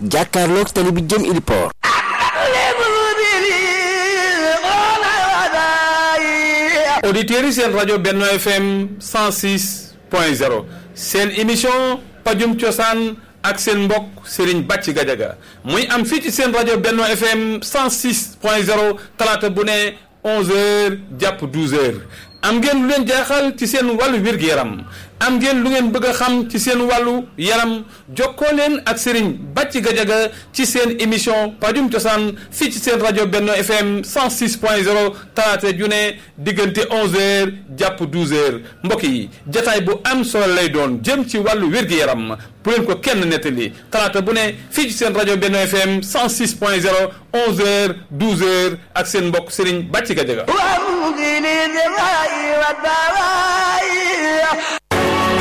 jàkkaarloog tali bi jëm Iliport auditeurs yi seen rajo Benno FM 106 point 0 seen émission pajum cosaan ak seen mbokk Serigne Bàcc Gajaga muy am fii ci seen rajo Benno FM 106 point 0 talaata bu ne 11h jàpp 12h am ngeen lu leen jaaxal ci seen wàllu wér-gu-yaram am ngeen lu ngeen bëgg a xam ci seen wàllu yaram jokkoo leen ak Serigne Bàcc Gajaga ci seen émission pajum cosaan fii ci seen rajo Benno FM 106 point 0 talaata ju ne diggante 11h jàpp 12h mbokk yi jataay bu am solo lay doon jëm ci wàllu wér-gu-yaram bu leen ko kenn nettali talaata bu ne fii ci seen rajo Benno FM 106 point 0 11h 12h ak seen mbokk Serigne Bàcc Gajaga